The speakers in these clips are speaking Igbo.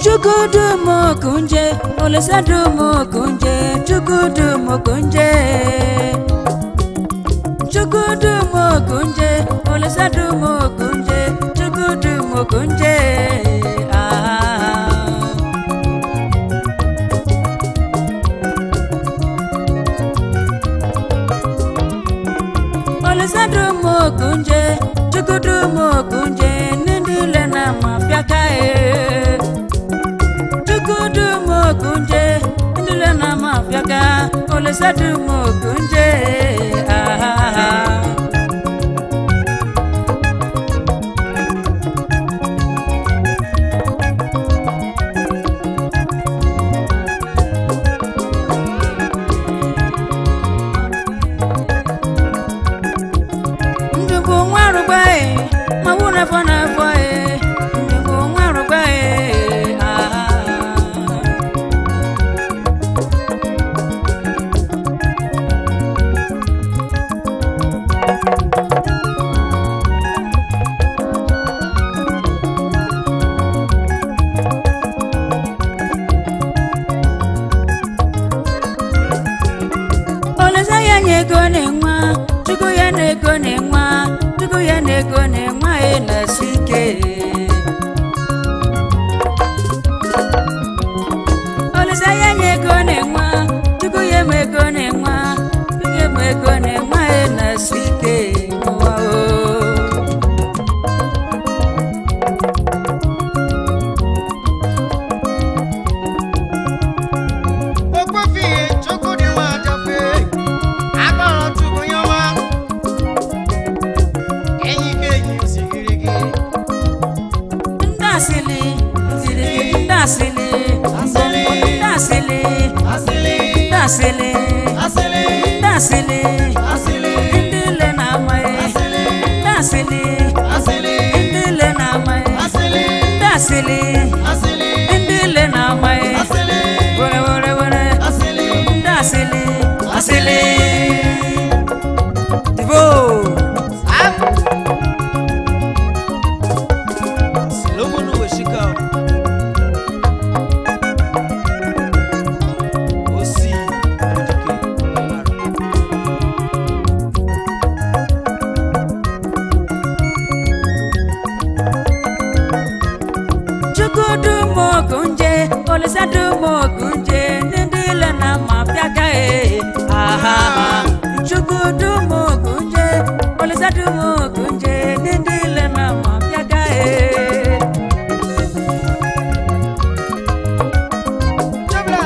chukwudumokunje olisadumokunje chukwudumokunje chukwudumokunje olisadumokunje chukwudumokunje ah. olisadumokunje chukwudumokunje nindile na mafiaka e chukwudumokunje nindile na mafiaka olisadumokunje ah. ndụ bụ nwa arụgba e ma wụ n'afọ n'afọ e ndụ bụ nwa arụgba e ah. olesa ya nye ego na-enwe chukwu ya na ego na-enwe chukwu ya na ego na-enwe anyị na-esi ike olesa ya nye ego na-enwe chukwu ya ma ego na-enwe chukwu ya ma ego na-enwe anyị na-esi ike n'ụwa o okwefi chukwu dị nwa ajafe agbara tupu ya ọma enyi ka enyi sigiri gị ndasịlị ziri gị ndasịlị Asịlị. ndasịlị asịlị ndasịlị asịlị ndasịlị asịlị ndị ile na-amaghị asịlị ndasịlị asịlị ndị ile na-amaghị asịlị ndasịlị asịlị ndị ile na-amaghị asịlị were were were asịlị ndasịlị asịlị dibo Solomon Weshika Osi Odike chukwudumokunje olisadumokunje ndị ile na-amapịaka e aha chukwudumokunje olisadumokunje ndị ile na-amapịaka e Chabla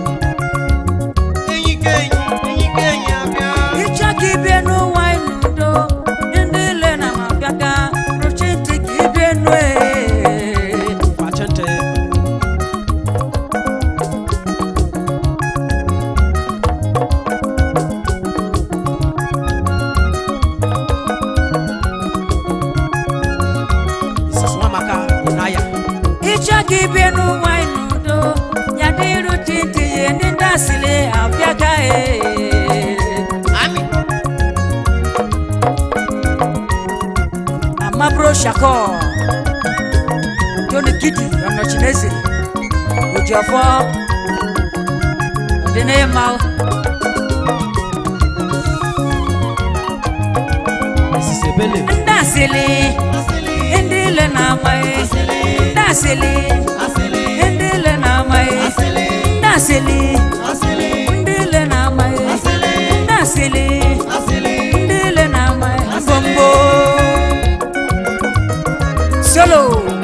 Enyi ka enyi enyi ka enyi abịa ịchọ ka ibie n'ụwa n'udo ndị ile na-amapịaka rụchi ntị ka ibie nụ e Pachente Mrs. Nwamaka Inaya ịchọ ka ibie n'ụwa n'udo ya dị rụchi ntị ya ndị ndasịlị apịaka e Ami amabro shako tony kidi ọnọchineze ojiọfọ ọdịnịma Mrs. Ebele ndasịlị Asịlị ndị ile na-amaghị Asịlị ndasịlị Asịlị ndị ile na-amaghị Asịlị ndasịlị Asịlị ndị ile na-amaghị Asịlị ndasịlị Asịlị ndị ile na-amaghị mbombo solo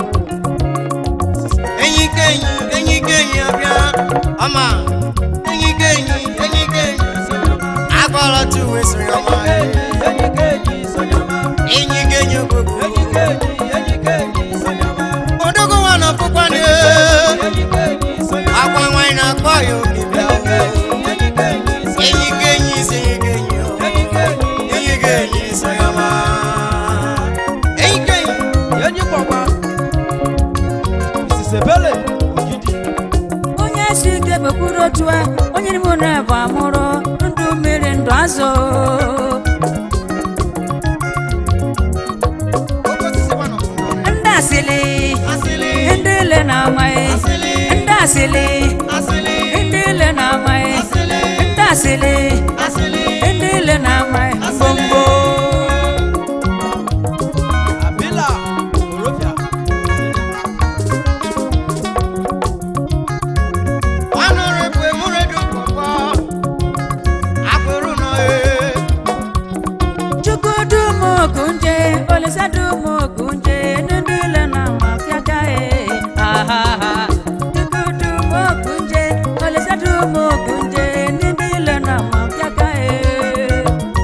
enyi ka enyi enyi ka enyi abịa ọma enyi ka enyi enyi ka enyi agbara tuwe sịrị ọma enyi ka enyi ogbogbo odogo nwa na ọkpụkwa na akwa nwanyị na-akpọ ya obi bịa enyi ka enyi isi enyi ka enyi o. enyi ka enyi sịrị ọma enyi ka enyi onye si ike bekwuru otu a onye n'ime unu bụ amụrụ ndụ mmiri ndụ azụ oke osisi gbanọ ndị asịlị asịlị ndị ile na-amaghị asịlị asịlị asịlị ndị ile na-amaghị asịlị ndị asịlị asịlị ndị ile na-amaghị gbomgbo abila orofia ọnụrụ bụ emuredu pụpọ akụrụ nọ ee chukwu dum okunje olisa dum okunje ndị ile na-ama fịaka ee ahaha chukwu dum okunje olisa dum okunje ndị ile na-ama fịaka ee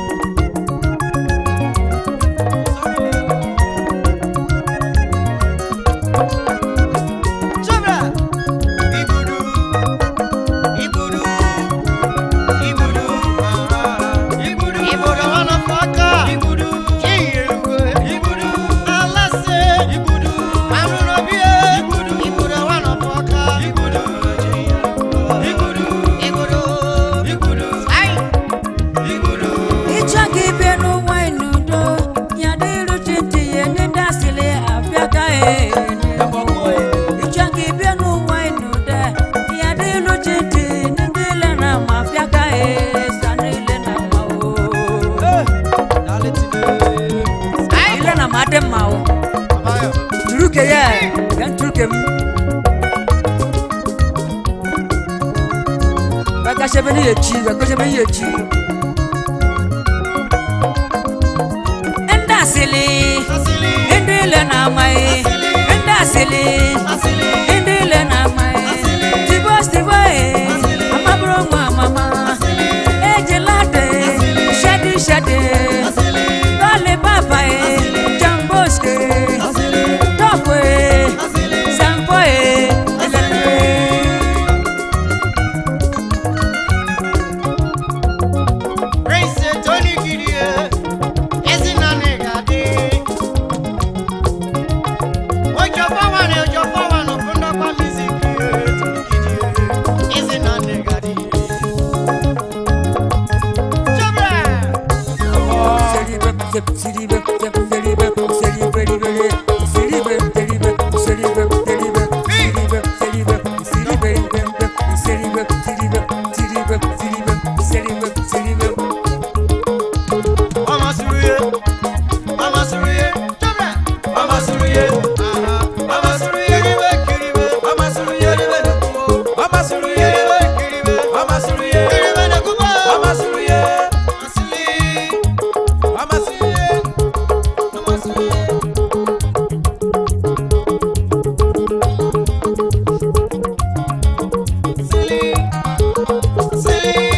Chobra! Igudu! Igudu! Igudu! Igudu! Igudu wana faka! Igudu! Kiyeruwe! Igudu! Alase! Igudu! Amrunobie! Igudu! Igudu wana faka! Igudu! Igudu! Igudu! Igudu! Ai! Igudu! ịchọ ka ibe n'ụwa n'udo ya dịrụ chiti ya ndị asịlị afịaka ee ịchọ ka ibe n'ụwa n'udo ya dịrụ chiti ndị ile na ma afịaka ee sa niile na ma o ile na ma adị mma o Abayo! turuke ya ya turuke m bakashebe ni yechi bakashebe ni yechi ndị asịlị Asili! ndị ile na-amaghị ndị asịlị Asili! ndị ile na-amaghị tibo tibo ee amabụrụ nwa amama ejila de shedi shedi dọlị papa ee jamboske tọpụ ee sampo ee elele Prince Tony Kidie, Ezina Negadi. Ojo Pawan, Ojo Pawan, Okunda kwa music, Tony Kidie, Ezina Negadi. Chobra! Mama Suruye, Mama Suruye, Chobra! Mama Suruye, aha. Mama Suruye, Kiribe, Kiribe. Mama Suruye, Kiribe, Nekubo. Mama Suruye, Kiribe, Kiribe. Mama Suruye, Kiribe, Nekubo. Mama Suruye, Asili. Mama Suruye, Mama Suruye. Asili, Asili.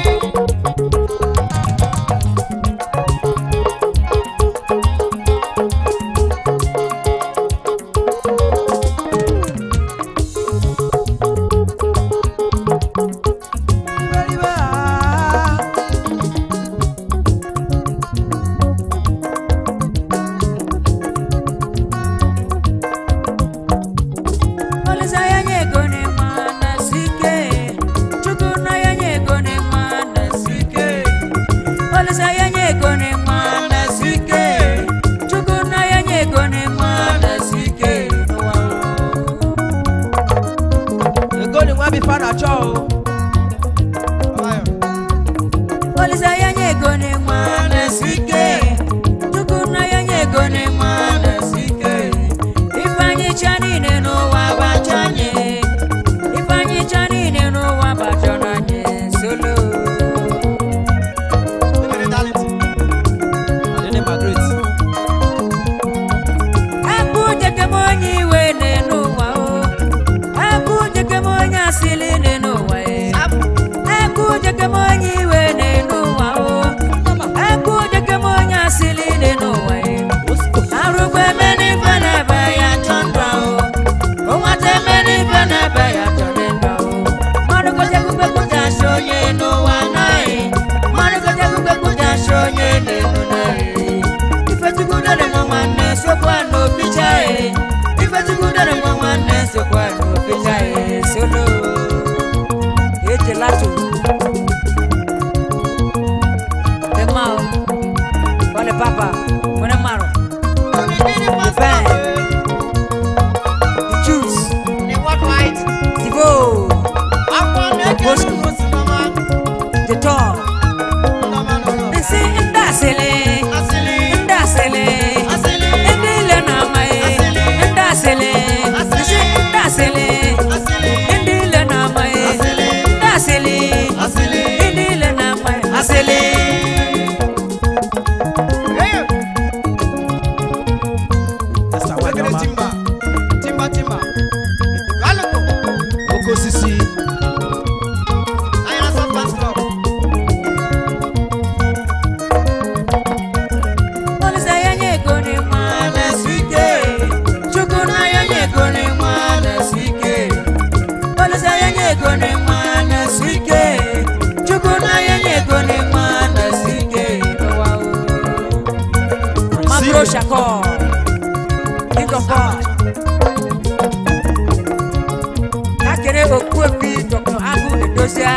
Olisa ya nye ego n'ịnwa na sike Chukwu na ya nye ego n'ịnwa na sike Olisa ya nye ego n'ịnwa na sike Chukwu na ya nye ego n'ịnwa na sike n'ụwa ego ni nwa bifa na chọ o Olisa ya nye ego n'ịnwa na sike Chukwu na ya nye ego n'ịnwa na sike Ifeanyị cha niile n'ụwa bacha anyị Ifeanyị cha niile n'ụwa bacha n'anyị solo adịnị magret Abụ jekem onye iwe n'elu ụwa o Abụ jekem onye asịlị n'elu ụwa e Abụ jekem onye iwe n'elu ụwa o Abụ jekem onye asịlị n'elu ụwa e Arụkwa eme n'ife na-ebe ya chọ ndụ ahụ O nwata eme n'ife na-ebe ya chọ ndụ ahụ Mmadụ gote kwukwe kwute asị onye n'ụwa naghị Mmadụ gote kwukwe kwute asị onye n'elu naghị Ifechukwu dere nwa nwanne sokwa n'obi chaghị Ifechukwu dere nwa nwanne sokwa n'obi chaghị Solo Ejela tu Temao Wale papa Mwene maro The juice Tibo, Akwa na-eke nnukwu si mama. the top. Mama nọ nọ. Nsi ndasịlị, Asịlị. ndasịlị, Asịlị. ndị ile na-amaghị, Asịlị. ndasịlị, nsi ndasịlị, Asịlị. ndị ile na-amaghị, Asịlị. ndasịlị, Asịlị. ndị ile na-amaghị, asịlị. Hey! Esther Wekere Wanyama, timba. Timba, timba. Galuko. oke osisi Anyị na-asa fans club. Olisa ya nye ego ni nwa na-esu ike. Chukwu na ya nye ego ni nwa na-esu ike. Olisa ya nye ego ni nwa na-esu ike. Chukwu na ya nye ego ni nwa na-esu ike. Ụwa o. Magro Shako, King of God. Akere Okwuebi Dr. Agụ Edosia.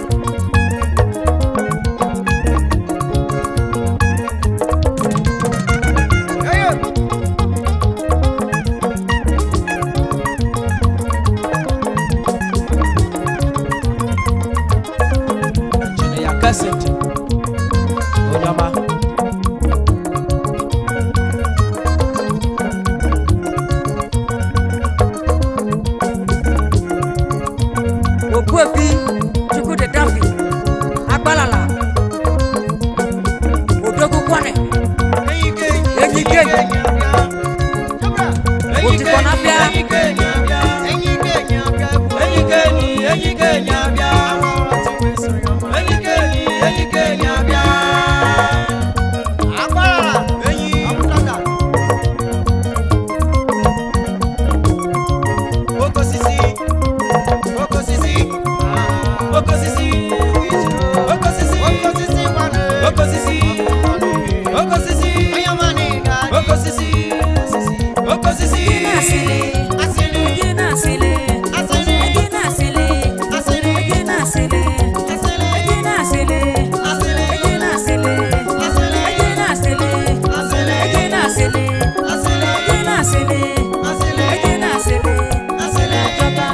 Hey! injinia Cassidy onye ọma Okwuebi Chukwudi Dambi Agbalala Odogwu Kwane Enyi ke enyi. Enyi ke enyi. abịa. Chọbra. Enyi Otikọ ke enyi. na-abịa. Enyi ke enyi abịa. Enyi ke enyi abịa. Enyi ke enyi. Enyi ke enyi abịa. Enyi ke enyi. Enyi ke enyi abịa. Agbara. Enyi. Abụtata. Okosisi. Okosisi. Okosisi. Okosisi. Okosisi nwanne. Okosisi. Okosisi. Okosisi. Okosisi. Asịlị Asịlị. Egi na-asịlị Asịlị. Egi na-asịlị Asịlị. Egi na-asịlị Asịlị. Egi na-asịlị Asịlị. Egi na-asịlị Asịlị. Egi na-asịlị Asịlị. Egi na-asịlị Asịlị. Egi na-asịlị Asịlị. Egi na-asịlị Asịlị. Ajọba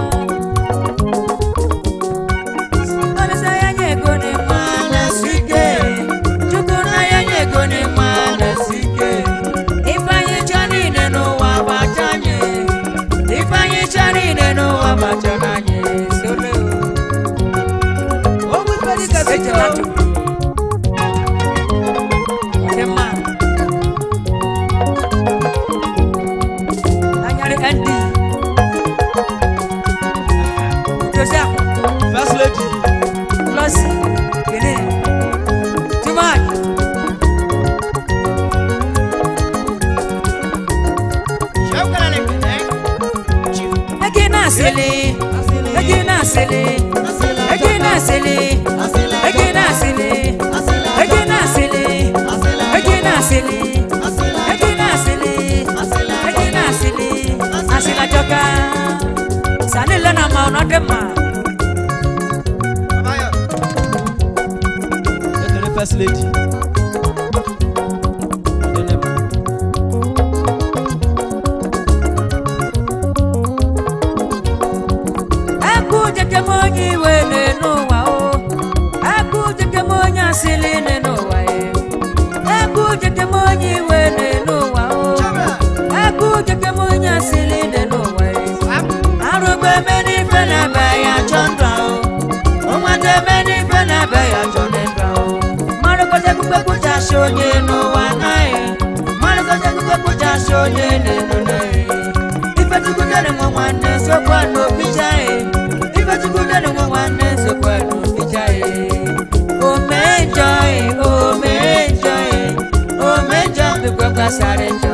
Olisa ya nye ego ni nwa na-esu ike Chukwu na ya nye ego ni nwa na-esu ike Ifeanyi chọ niile n'ụwa gbacha anyị Ifeanyi chọ niile n'ụwa gbacha anyị Sole o ogwe ifedi kasị Ejela tu Ọ dị mma Anyarị ND Joseph first lady Lucy Gene Tumai Shawkara ne kene. Chief. Egi na-asịlị Egi na-asịlị Egi na-asịlị Asịlị. Egi na-asịlị Asịlị. Egi na-asịlị Asịlị. Egi na-asịlị Asịlị. Egi na-asịlị Asịlị. Egi na-asịlị Asịlị ajọka Sanile na ma ọ nọ dị mma Abayo. ekele first lady Ọdịnị mma. Ekwu jekem onye iwe n'ụwa o Ekwu jekem onye asịlị n'ụwa e Ekwu jekem onye iwe n'ụwa o Chọbra. Ekwu jekem onye asịlị n'ụwa e Sam. Arụgba eme n'ife na-ebe ya chọ ndụ ahụ Ụmụata eme n'ife na-ebe ya chọ ndụ ahụ Mmadụ kọcha ekpukpe kpụchasị onye n'ụwa anyị Mmadụ kọcha ekpukpe kpụchasị onye n'elu n'anyị Ife Chukwu dere nwa nwanne sokwa n'obi chaghị Ife Chukwu dere nwa nwanne sokwa n'obi chaghị Ome njọ ome njọ ome njọ bikwa gbasara njọ